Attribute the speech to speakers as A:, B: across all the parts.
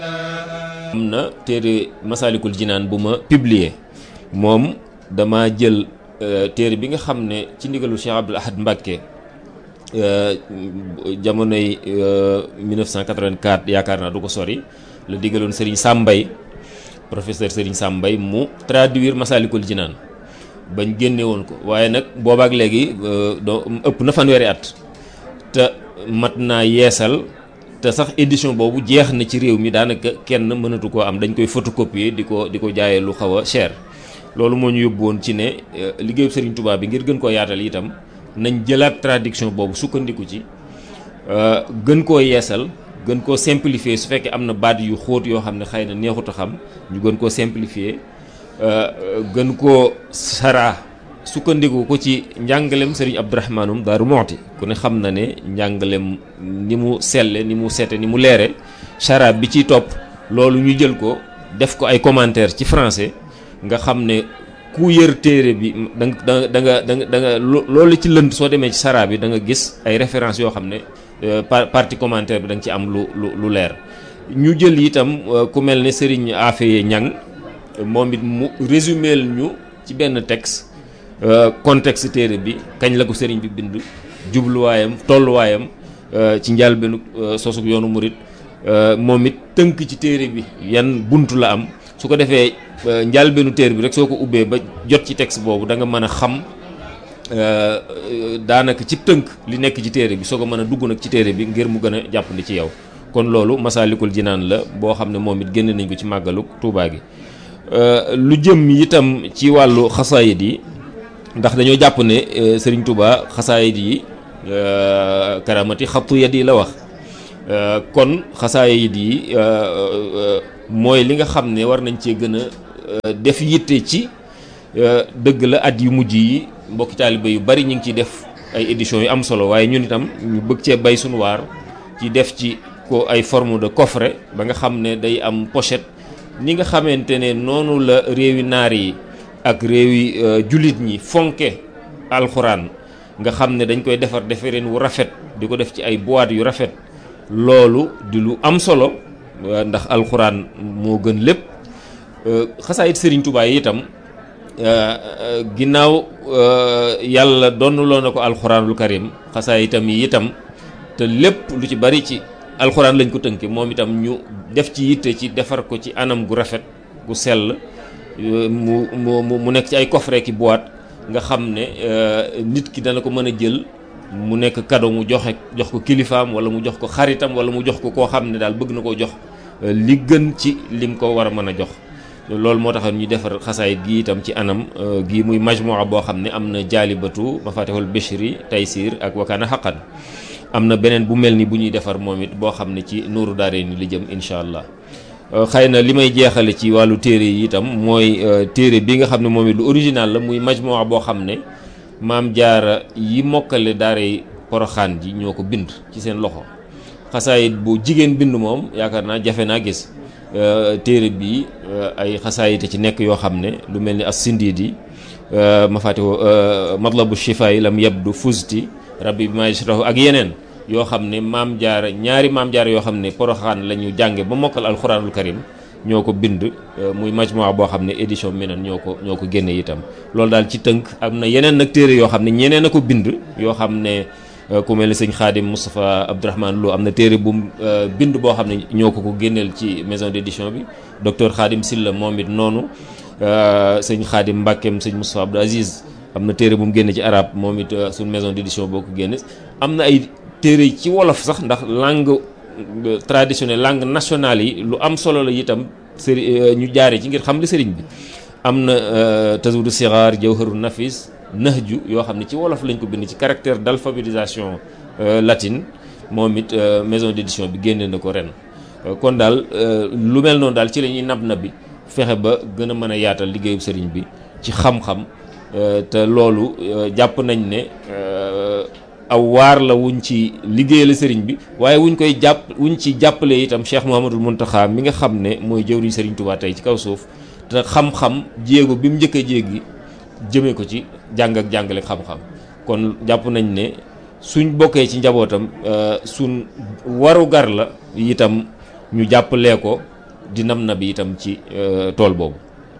A: am na téere Masaalikul Jinaan bu ma publier moom dama jël téere bi nga xam ne ci ndigalu Cheikh Abdoul Ahad Mbacké jamonoy 1984 yaakaar naa du ko sori la digaloon Serigne Sambay professeur Serigne Sambay mu traduire Masaalikul Jinaan bañ génne woon ko waaye nag boobaak léegi doo ëpp na fanweeri at te mat naa yeesal te sax édition boobu jeex na ci réew mi daanaka kenn mënatu koo am dañ koy photocopier di ko di ko jaayee lu xaw a cher loolu moo ñu yóbbu woon ci ne liggéeyu Serigne Touba bi ngir gën koo yaatal itam nañ jëlaat traduction boobu sukkandiku ci gën koo yeesal gën koo simplifier su fekkee am na baat yu xóot yoo xam ne xëy na neexut a xam ñu gën koo simplifier gën koo saraa sukkandiku ko ci njàngalem Serigne Abdourahmanum Daaru Moxti ku ne xam na ne njàngalem ni mu selle ni mu sete ni mu leere saraa bi ciy topp loolu ñu jël ko def ko ay commentaire ci français nga xam ne ku yër téere bi da nga da nga da nga da nga loolu ci lënd soo demee ci saraa bi da nga gis ay références yoo xam ne partie commentaire bi da nga ci am lu lu lu leer ñu jël itam ku mel ne Serigne Afeye Ñang moom it mu résuméel ñu ci benn texte contexte téere bi kañ la ko sëriñ bi bind jubluwaayam tolluwaayam ci njëlbéenu sosug yoonu murit moom it tënk ci téere bi yan buntu la am su ko defee njëlbéenu téere bi rek soo ko ubbee ba jot ci texte boobu da nga mën a xam daanaka ci tënk li nekk ci téere bi soo ko mën a dugg nag ci téere bi ngir mu gën a jàppandi ci yow kon loolu Masaalikul Jinaan la boo xam ne moom it génne nañ ko ci màggalu Tuubaa gi lu jëm itam ci wàllu xasaayid yi ndax dañoo jàpp ne Serigne Touba xasaayid yi karamati xattu yad yi la wax kon xasaayid yi mooy li nga xam ne war nañ cee gën a def yitte ci dëgg la at yu mujj yi mbokki taaliba yu bari ñu ngi ciy def ay éditions yu am solo waaye ñun itam ñu bëgg cee bay sunu waar ci def ci ko ay forme de coffret ba nga xam ne day am pochette ni nga xamante ne noonu la réewi naar yi ak réewi jullit ñi fonke alxuraan nga xam ne dañ koy defar defareen wu rafet di ko def ci ay boîte yu rafet loolu di lu am solo ndax alxuraan moo gën lépp xasaayit Serigne Touba yi itam ginnaaw yàlla donnuloo na ko alxuraanul karim xasaayitam yi itam te lépp lu ci bari ci alxuraan lañ ko tënke moom itam ñu def ci yitte ci defar ko ci anam gu rafet gu sell mu mu mu nekk ci ay coffret ki boîte nga xam ne nit ki dana ko mën a jël mu nekk cadeau mu joxe jox ko kilifaam wala mu jox ko xaritam wala mu jox ko koo xam ne daal bëgg na koo jox li gën ci lim ko war a mën a jox loolu moo tax ñu defar xasaayit gi itam ci anam gi muy majmua boo xam ne am na jaalibatu mafatihul bishri taysir ak wakaana xaqan am na beneen bu mel ni bu ñuy defar moom it boo xam ne ci nuuru daare ni li jëm incha allah xëy na li may jeexale ci wàllu téere yi itam mooy téere bi nga xam ne moom it lu original la muy majmua boo xam ne maam jaara yi mokkale daare poroxaan ji ñoo ko bind ci seen loxo xasaayit bu jigéen bind moom yaakaar naa jafe naa gis téere bi ay xasaayite ci nekk yoo xam ne lu mel ni as sindiidi ma fàttewoo matlabu shifa yi lam yabdu fusti rabbi bi ma yashrahu ak yeneen yoo xam ne maam jaara ñaari maam jaara yoo xam ne poroxaan la ñu jànge ba mokkal alxuraanul karim ñoo ko bind muy majmua boo xam ne édition minan ñoo ko ñoo ko génne itam loolu daal ci tënk am na yeneen nag téere yoo xam ne ñeneen a ko bind yoo xam ne ku mel ni sëñ Xaadim Moustapha Abdourahmane Lo am na téere bu bind boo xam ne ñoo ko ko génneel ci maison d'édition bi docteur Xaadim Silla moom it noonu sëñ Xaadim Mbàkkeem sëñ Moustapha Abdou Aziz am na téere bu mu génne ci arab moom it suñ maison d'édition boo ko génne am na ay téere ci wolof sax ndax langue traditionnelle langue nationale yi lu am solo la itam sëri ñu jaare ci ngir xam li sëriñ bi am na tazawudu sixaar jawharu nafis nahju yoo xam ne ci wolof lañ ko bind ci caractère d'alphabétisation latine moom it maison d'édition bi génne na ko ren kon daal lu mel noonu daal ci la ñuy nab na bi fexe ba gën a mën a yaatal liggéeyu sëriñ bi ci xam-xam te loolu jàpp nañ ne aw waar la wuñ ci liggéeyal sëriñ bi waaye wuñ koy jàpp wuñ ci jàppale itam Cheikh Mouhamadul Mountakha mi nga xam ne mooy jëwriñ sëriñ Touba tey ci kaw suuf te xam-xam jéego bi mu njëkk a jéegi jëmee ko ci jàng ak jàngale xam-xam kon jàpp nañ ne suñ bokkee ci njabootam suñ waru gar la itam ñu jàppalee ko di nam na bi itam ci tool boobu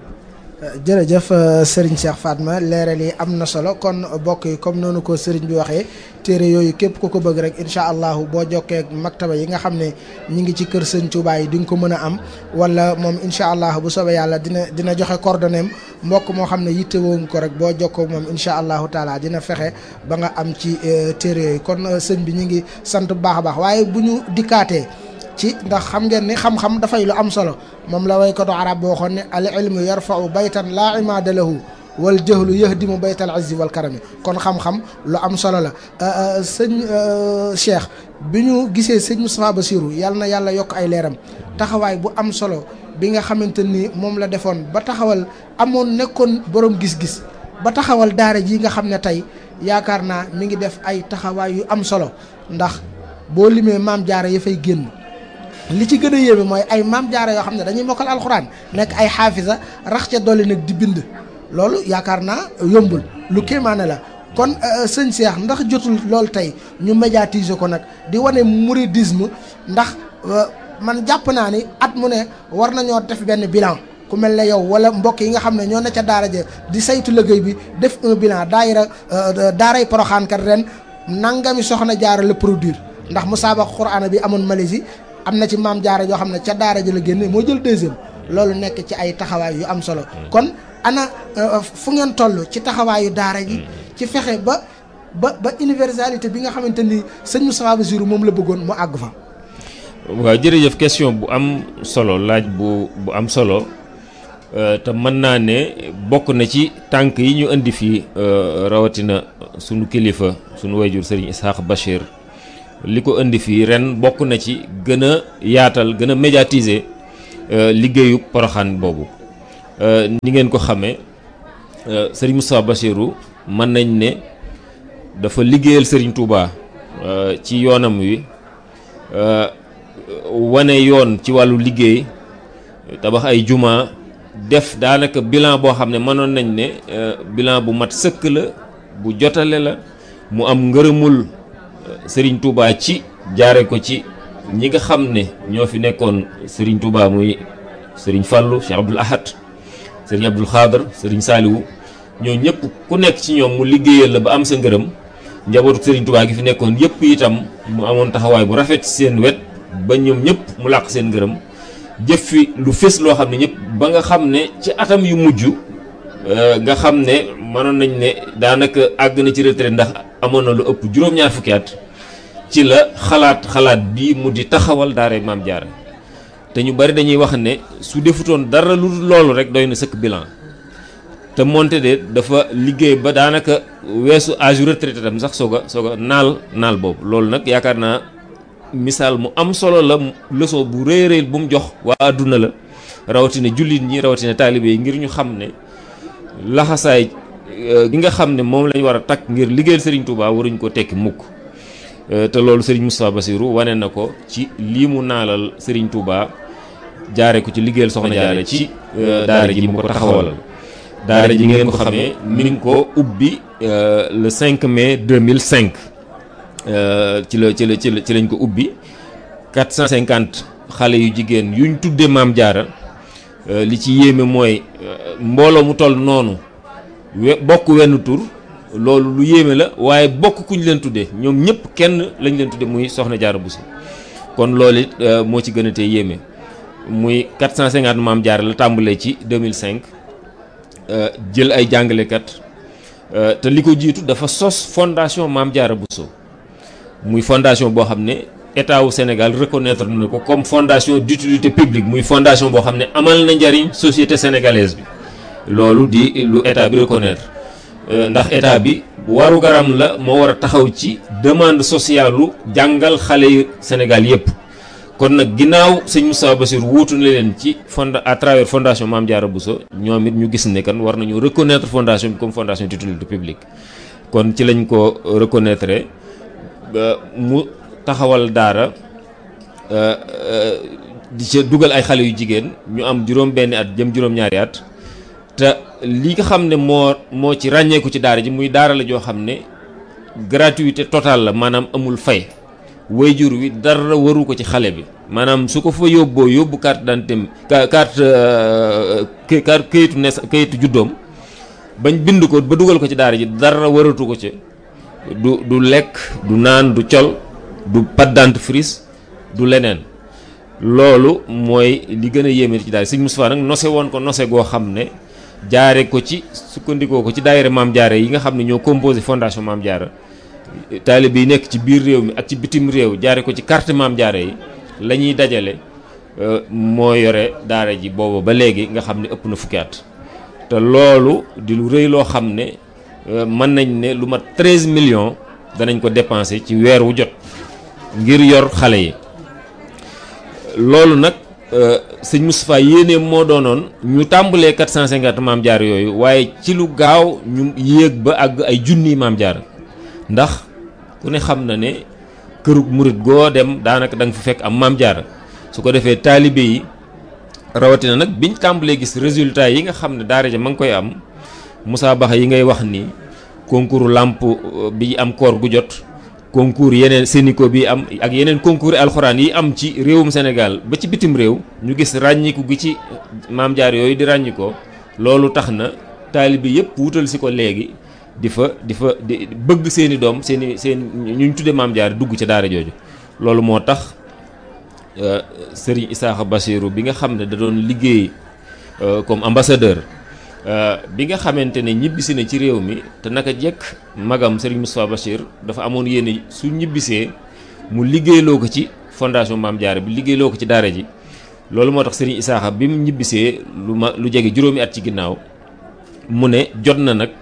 B: jërëjëf Serigne Cheikh Fatma leeral yi am na solo kon bokk yi comme noonu ko Serigne bi waxee téere yooyu képp ku ko bëgg rek incha allahu boo jokkee ak maktaba yi nga xam ne ñi ngi ci kër Sëñ Touba yi di nga ko mën a am wala moom incha allah bu soobee yàlla dina dina joxe coordonnées mbokk moo xam ne yitte woon ko rek boo jokkoo moom incha allahu taala dina fexe ba nga am ci téere yooyu kon sëñ bi ñu ngi sant bu baax a baax waaye bu ñu dikkaatee. ci ndax xam ngeen ni xam-xam dafay lu am solo moom la waykatu arab boo waxoon ne al ilmu yarfau baytan laa imaada lahu wal jahlu yahdimu baytal izzi wal karami kon xam-xam lu am solo la sëñ Cheikh bi ñu gisee sëñ Moustapha Bassirou yàlla na yàlla yokk ay leeram taxawaay bu am solo bi nga xamante ni moom la defoon ba taxawal amoon nekkoon borom gis-gis ba taxawal daara ji nga xam ne tey yaakaar naa mi ngi def ay taxawaay yu am solo ndax boo limee maam jaara ya fay génn li ci gën a yéeme mooy ay maam jaara yoo xam ne dañuy mokkal alxuraan nekk ay xaafisa rax ca dolli nag di bind loolu yaakaar naa yombul lu kéemaane la kon sëñ Cheikh ndax jotul loolu tey ñu médiatiser ko nag di wane mouridisme ndax man jàpp naa ni at mu ne war nañoo def benn bilan ku mel ne yow wala mbokk yi nga xam ne ñoo ne ca daara ja di saytu liggéey bi def un bilan daayira daaray Poroxaan kat ren nangami soxna jaara la produire ndax musaabaqa Qur'aan bi amoon Malaisie am na ci maam jaara yoo xam ne ca daara ji la génne moo jël deuxième loolu nekk ci ay taxawaay yu am solo kon ana fu ngeen toll ci taxawaayu daara ji ci fexe ba ba ba universalité bi nga xamante ni sëñ Moustapha Bassirou moom la bëggoon mu àgg fa
A: waaw jërëjëf question bu am solo laaj bu bu am solo te mën naa ne bokk na ci tànk yi ñu indi fii rawatina sunu kilifa sunu wayjur sëriñ Ishaq Bachir li ko indi fii ren bokk na ci gën a yaatal gën a médiatiser liggéeyu poroxaan boobu ni ngeen ko xamee sëriñ Moustapha Bassirou mën nañ ne dafa liggéeyal sëriñ Touba ci yoonam wi wane yoon ci wàllu liggéey tabax ay juma def daanaka bilan boo xam ne mënoon nañ ne bilan bu mat sëkk la bu jotale la mu am ngërëmul Sëriñ Touba ci jaare ko ci ñi nga xam ne ñoo fi nekkoon Sëriñ Touba muy Sëriñ Fallou Cheikh Abdoul Ahad Sëriñ Abdoul Khadr Sëriñ Saliou ñoo ñëpp ku nekk ci ñoom mu liggéeyal la ba am sa ngërëm njabootu Sëriñ Touba gi fi nekkoon yëpp itam mu amoon taxawaay bu rafet ci seen wet ba ñoom ñëpp mu làq seen ngërëm jëf fi lu fés loo xam ne ñëpp ba nga xam ne ci atam yu mujj nga xam ne mënoon nañ ne daanaka àgg na ci retraite ndax amoon na lu ëpp juróom-ñaar fukki at ci la xalaat xalaat bii mu di taxawal daara maam jaara te ñu bari dañuy wax ne su defutoon dara lu loolu rek doy na sëkk bilan te moonte de dafa liggéey ba daanaka weesu âge retraité tam sax soog a soog a naal naal boobu loolu nag yaakaar naa misaal mu am solo la leçon bu rëy rëy bu mu jox waa àdduna la rawatina jullit ñi rawatina taalibe yi ngir ñu xam ne laxasaay gi nga xam ne moom lañ war a takk ngir liggéeyal Serigne Touba waruñ ko tekki mukk te loolu Serigne Moustapha Bassirou wane na ko ci lii mu naalal Serigne Touba jaare ko ci liggéeyal soxna jaare ci daara ji mu ko taxawalal daara ji ngeen ko xamee mi ngi ko ubbi le 5 mai 2005 ci la ci la ci la ci lañ ko ubbi 450 xale yu jigéen yuñ tuddee maam jaara li ci yéeme mooy mbooloo mu toll noonu we bokk wenn tur loolu lu yéeme la waaye bokk kuñ leen tuddee ñoom ñëpp kenn lañ leen tuddee muy soxna jaara Bousso kon loolu it moo ci gën a tee yéeme muy 450 maam jaara la tàmbalee ci 2005 jël ay jàngalekat te li ko jiitu dafa sos fondation maam jaara Bousso muy fondation boo xam ne état wu Sénégal reconnaître na ko comme fondation d'utilité publique muy fondation boo xam ne amal na njariñ société sénégalaise bi loolu di lu état bi reconnaître ndax état bi waru garam la moo war a taxaw ci demande sociale lu jàngal xale yu Sénégal yépp kon nag ginnaaw sëñ Moustapha Bassirou wuutu na leen ci fond à travers fondation Mame Diarra Bousso ñoom it ñu gis ne kan war nañu reconnaître fondation bi comme fondation d'utilité publique kon ci lañ ko reconnaître mu taxawal daara di ca dugal ay xale yu jigéen ñu am juróom benni at jëm juróom-ñaari at te li nga xam ne moo moo ci ràññeeku ci daara ji muy daara la joo xam ne gratuité totale la maanaam amul fay wayjur wi dara waru ko ci xale bi maanaam su ko fa yóbboo yóbbu carte d'identité carte carte kayitu nes kayitu juddoom bañ bind ko ba dugal ko ci daara ji dara waratu ko ci du du lekk du naan du col du pâte dentifrice du leneen loolu mooy li gën a yéeme ci daara Sëñ Moustapha nag nose woon ko nose goo xam ne jaare ko ci sukkandikoo ko ci daayira Maam Jaara yi nga xam ne ñoo composé fondation Maam Jaara taalibe yi nekk ci biir réew mi ak ci bitim réew jaare ko ci carte Maam Jaara yi la ñuy dajale moo yore daara ji booba ba léegi nga xam ne ëpp na fukki at te loolu di lu rëy loo xam ne mën nañ ne lu mat 13 millions danañ ko dépenser ci weer wu jot ngir yor xale yi loolu nag sëñ Moustapha yéene moo doonoon ñu tàmbalee 450 maam jaar yooyu waaye ci lu gaaw ñu yéeg ba àgg ay junniy maam jaar ndax ku ne xam na ne kërug murit goo dem daanaka da nga fa fekk am maam jaar su ko defee taalibe yi rawatina nag biñ tàmbalee gis résultat yi nga xam ne daara ja ma ngi koy am Moussa Baxa yi ngay wax ni concours làmp bi am koor gu jot concours yeneen Sénico bi am ak yeneen concours alxuraan yi am ci réewum Sénégal ba ci bitim réew ñu gis ràññiku gi ci maam jaar yooyu di ràññikoo loolu tax na taalibe yëpp wutal si ko léegi di fa di fa di bëgg seeni doom seeni seen ñu tudde maam jaar dugg ca daara jooju loolu moo tax Serigne Isaaxa Bassirou bi nga xam ne da doon liggéey comme ambassadeur bi nga xamante ne ñibbisi na ci réew mi te naka jekk magam Serigne Moustapha Bachir dafa amoon yéene su ñibbisee mu liggéeyloo ko ci fondation Maam Jaara bi liggéeyloo ko ci daara ji loolu moo tax Serigne Isaaxa bi mu ñibbisee lu ma lu jege juróomi at ci ginnaaw mu ne jot na nag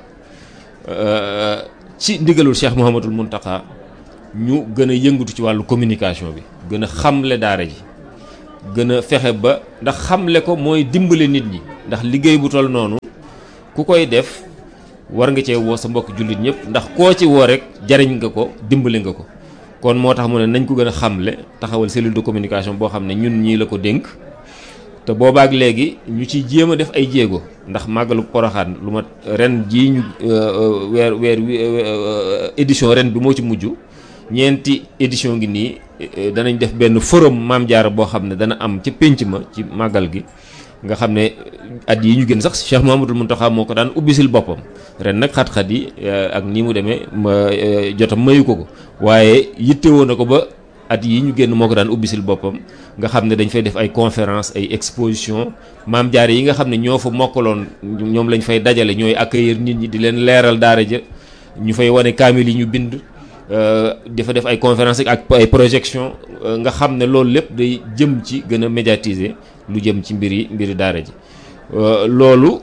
A: ci ndigalul Cheikh Mouhamadul Mountakha ñu gën a yëngatu ci wàllu communication bi gën a xamle daara ji gën a fexe ba ndax xamle ko mooy dimbale nit ñi ndax liggéey bu toll noonu ku koy def war nga cee woo sa mbokk jullit ñëpp ndax koo ci woo rek jariñ nga ko dimbale nga ko kon moo tax mu ne nañ ko gën a xamle taxawal cellule de communication boo xam ne ñun ñii la ko dénk te boobaak léegi ñu ciy jéem a def ay jéego ndax màggalu poroxaan lu ma ren jii ñu weer weer édition ren bi moo ci mujj ñeenti édition ngi nii danañ def benn forum maam jaara boo xam ne dana am ca pénc ma ci màggal gi nga xam ne at yi ñu gën sax Cheikh Mouhamadul Mountakha moo ko daan ubbisil boppam ren nag xat-xat yi ak ni mu demee ma jotam mayu ko ko waaye yittewoo na ko ba at yi ñu génn moo ko daan ubbisil boppam nga xam ne dañ fay def ay conférence ay exposition maam jaare yi nga xam ne ñoo fa mokkaloon ñoom lañ fay dajale ñooy accueillir nit ñi di leen leeral daara ja ñu fay wane kaamil yi ñu bind dafa def ay conférence ak ay projection nga xam ne loolu lépp day jëm ci gën a médiatiser lu jëm ci mbiri mbiri daara ji loolu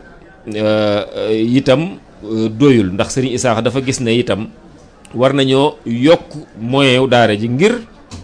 A: itam doyul ndax Serigne Isaaxa dafa gis ne itam war nañoo yokk moyen wu daara ji ngir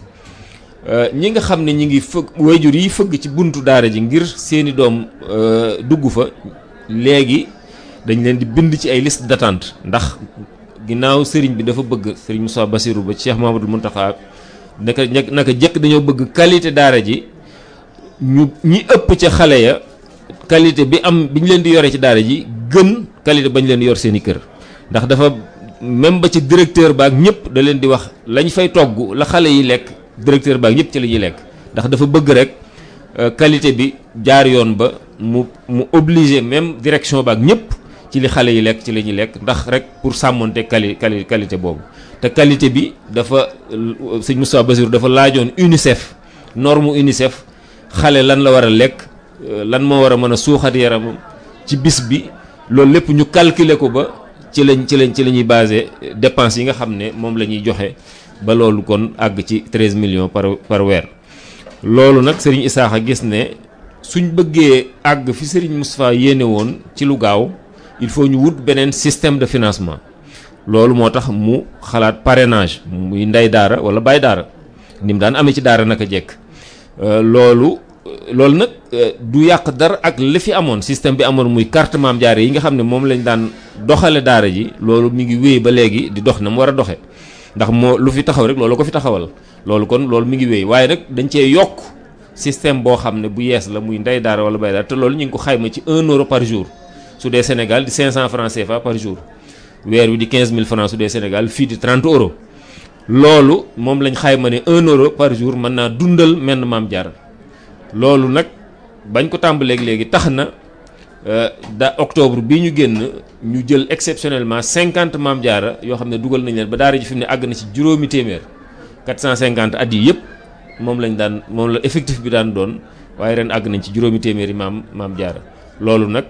A: ñi nga xam ne ñi ngi fëgg wayjur yi fëgg ci buntu daara ji ngir seeni doom dugg fa léegi dañ leen di bind ci ay liste d'attente ndax ginnaaw sëriñ bi dafa bëgg sëriñ Moussa Bassirou ba Cheikh Mahamadou Mountakha naka naka jëkk dañoo bëgg qualité daara ji ñu ñi ëpp ca xale ya qualité bi am bi ñu leen di yore ci daara ji gën qualité bañ leen yor seen i kër ndax dafa même ba ci directeur baak ñëpp da leen di wax lañ fay togg la xale yi lekk directeur baak ñëpp ci la ñuy lekk ndax dafa bëgg rek qualité bi jaar yoon ba mu mu obligé même direction baak ñëpp ci li xale yi lekk ci la ñuy lekk ndax rek pour sàmmonte quali quali qualité boobu te qualité bi dafa sëñ Moustapha Bassirou dafa laajoon UNICEF norme UNICEF xale lan la war a lekk lan moo war a mën a suuxat yaramam ci bis bi loolu lépp ñu calculer ko ba ci lañ ci lañ ci la ñuy basé dépense yi nga xam ne moom la ñuy joxe ba loolu kon àgg ci 13 millions par par weer loolu nag Serigne Isaaxa gis ne suñ bëggee àgg fi Serigne Moustapha yéene woon ci lu gaaw il faut ñu wut beneen système de financement loolu moo tax mu xalaat parrainage muy ndey daara wala baay daara ni mu daan amee ci daara naka jekk loolu loolu nag du yàq dara ak li fi amoon système bi amoon muy carte maam jaare yi nga xam ne moom lañ daan doxale daara ji loolu mi ngi wéy ba léegi di dox na mu war a doxe ndax moo lu fi taxaw rek loolu ko fi taxawal loolu kon loolu mi ngi wéy waaye nag dañ cee yokk système boo xam ne bu yees la muy ndey daara wala baay daara te loolu ñu ngi ko xayma ci 1 euro par jour su dee Sénégal di 500 francs CFA par jour weer wi di 15000 francs su dee Sénégal fii di 30 euros loolu moom lañ xayma ne un euro par jour mën naa dundal menn maam jaara loolu nag bañ ko tàmbaleeg léegi tax na da octobre bii ñu génn ñu jël exceptionnellement cinquante maam jaara yoo xam ne dugal nañ leen ba daara ji fi mu ne àgg na ci juróomi téeméer quatre cent cinquante at yi yëpp moom lañ daan moom la effectif bi daan doon waaye ren àgg nañ ci juróomi téeméeri maam maam jaara loolu nag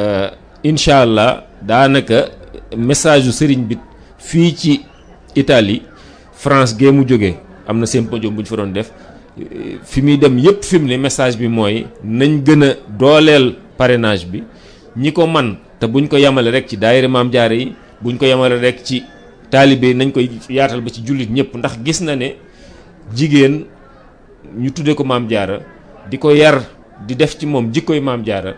A: incha allah daanaka message yu sëriñ bi fii ci Italie France gee mu jógee am na symposium bu ñu fa doon def fi muy dem yëpp fi mu ne message bi mooy nañ gën a dooleel parrainage bi ñi ko man te buñ ko yemale rek ci daayira maam jaara yi buñ ko yemale rek ci taalibe yi nañ koy yaatal ba ci jullit ñëpp ndax gis na ne jigéen ñu tuddee ko maam jaara di ko yar di def ci moom jikkoy maam jaara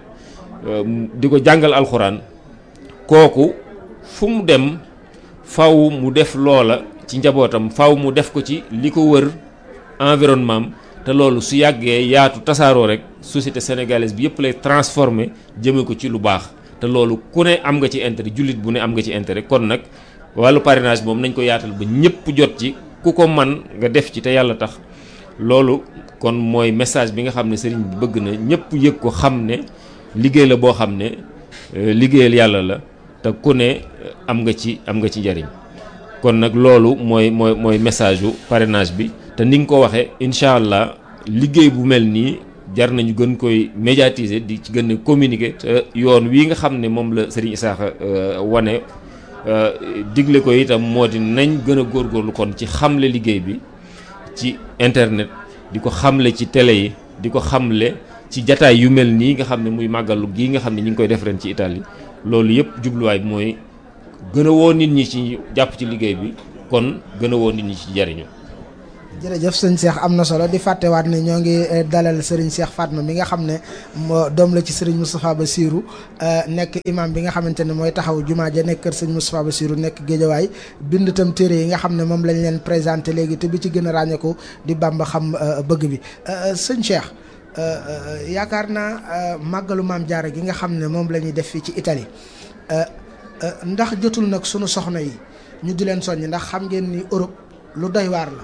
A: di ko jàngal alxuraan kooku fu mu dem faw mu def loola ci njabootam faw mu def ko ci li ko wër environnement te loolu su yàggee yaatu tasaaroo rek société sénégalaise bi yëpp lay transformé jëme ko ci lu baax te loolu ku ne am nga ci intérêt jullit bu ne am nga ci intérêt kon nag wàllu parrainage moom nañ ko yaatal ba ñëpp jot ci ku ko man nga def ci te yàlla tax loolu kon mooy message bi nga xam ne sëriñ bi bëgg na ñëpp yëg ko xam ne liggéey la boo xam ne liggéeyal yàlla la te ku ne am nga ci am nga ci njariñ kon nag loolu mooy mooy mooy message yu parrainage bi te ni nga ko waxee incha allah liggéey bu mel nii jar nañu gën koy médiatiser di ci gën a communiquer te yoon wii nga xam ne moom la Serigne Issakha wane digle ko itam moo di nañ gën a góorgóorlu kon ci xamle liggéey bi ci internet di ko xamle ci télé yi di ko xamle ci jataay yu mel nii nga xam ne muy màggalu gii nga xam ne ñu ngi koy def ren ci Italie loolu yëpp jubluwaay bi mooy gën a woo nit ñi ci jàpp ci liggéey bi kon gën a woo nit ñi ci jariñu
B: jërëjëf sëñ Cheikh am na solo di fàttewaat ne ñoo ngi dalal sëriñ Cheikh Fatma mi nga xam ne moo doom la ci sëriñ Moustapha Bassirou nekk imam bi nga xamante ne mooy taxaw jumaa ja nekk kër sëñ Moustapha Bassirou nekk géejawaay bind itam téere yi nga xam ne moom lañ leen présenté léegi te bi ci gën a ràññeeku di Bamba xam bëgg bi sëñ Cheikh yaakaar naa màggalu maam jaara gi nga xam ne moom la ñuy def fii ci Italie ndax jotul nag sunu soxna yi ñu di leen soññ ndax xam ngeen ni Europe lu doy waar la